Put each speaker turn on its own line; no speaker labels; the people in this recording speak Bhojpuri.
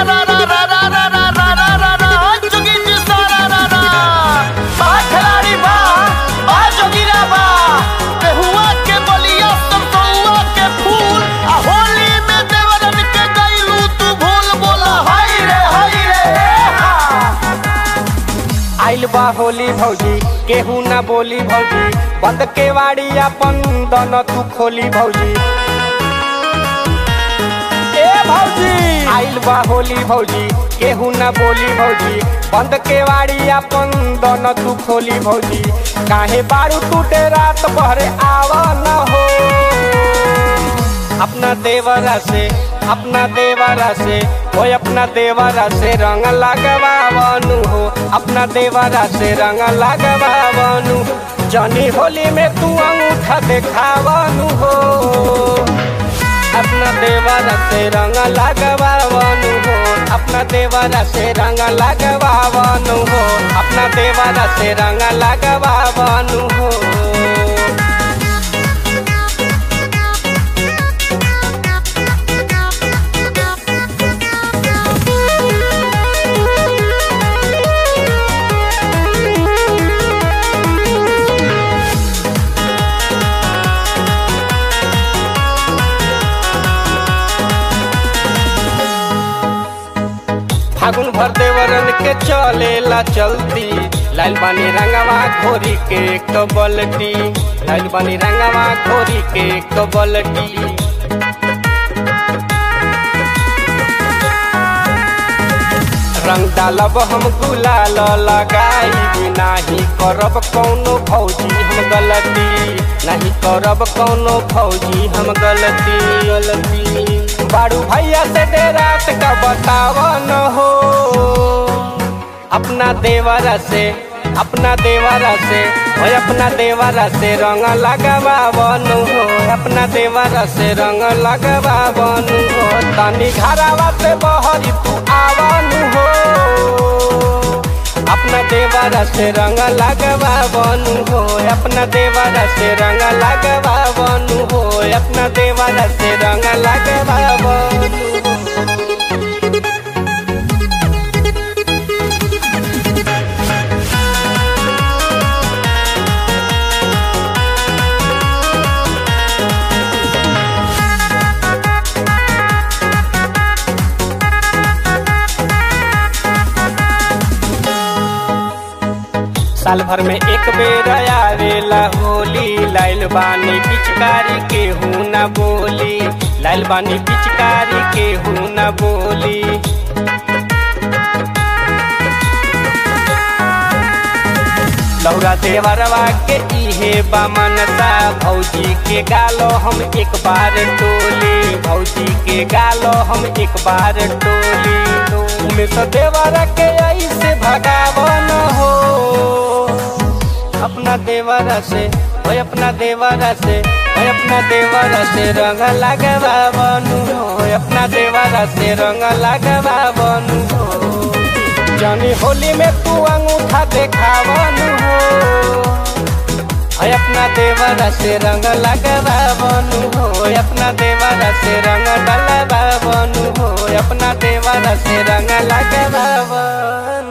रा रा रा रा रा रा रा रा रा रा जोगी जी सारा रा रा बा खिलाड़ी बा बा जोगिरा बा बेहुआ के बलिया सरसौआ के फूल आ होली में देवरन के गइलू तू भूल बोला हाय रे हाय रे हा
आइल बा होली भौजी केहू ना बोली भौजी बंद के वाड़ी अपन दोनों तू खोली भौजी ए भौजी आइल बा होली भौजी केहू ना बोली भौजी बंद के वाड़ी अपन दोनों तू खोली भौजी काहे बारू टूटे रात भरे आवा न हो अपना देवरा से अपना देवरा से हो अपना देवरा से रंग लगवावनु हो अपना देवरा से रंग लगवावनु जनी होली में तू अंगूठा देखावनु हो अपना देवरा से रंग लगवावनु हो अपना देवरा से रंग लगवावनु हो अपना देवरा से रंग लगवावनु हो फागुन भर देवरन के चलेला चलती लाल बानी रंगवा घोरी के एक बलटी लाल बानी रंगवा घोरी के एक बलटी रंग डालब हम गुलाल लगाई नाही करब कौनो भौजी हम गलती नहीं करब कौनो भौजी हम गलती गलती बारू भैया से दे रात का बतावन हो अपना देवरा से अपना देवरा से हो अपना देवरा से रंग लगवावन हो अपना देवरा से रंग लगवावन हो तनी घरावा से बहरी तू आवन हो अपना देवरा से रंग लगवावन हो अपना देवरा से रंग लगवावन हो अपना देवरा से रंग लगवावन हो साल भर में एक बेर आवेला होली लाइल बानी पिचकारी के हूँ न बोली लाइल बानी पिचकारी के हूँ न बोली लौरा देवरवा के इहे बामनता भौजी के गालो हम एक बार टोली भौजी के गालो हम एक बार टोली उमें तो देवरा के ऐसे भगावन हो अपना देवरा से ओए अपना देवरा से ओए अपना देवरा से रंग लगवावनु हो ओए अपना देवरा से रंग लगवावनु हो जानी होली में तू अंगूठा देखावनु हो ओए अपना देवरा से रंग लगवावनु हो ओए अपना देवरा से रंग डलवावनु हो ओए अपना देवरा से रंग लगवावनु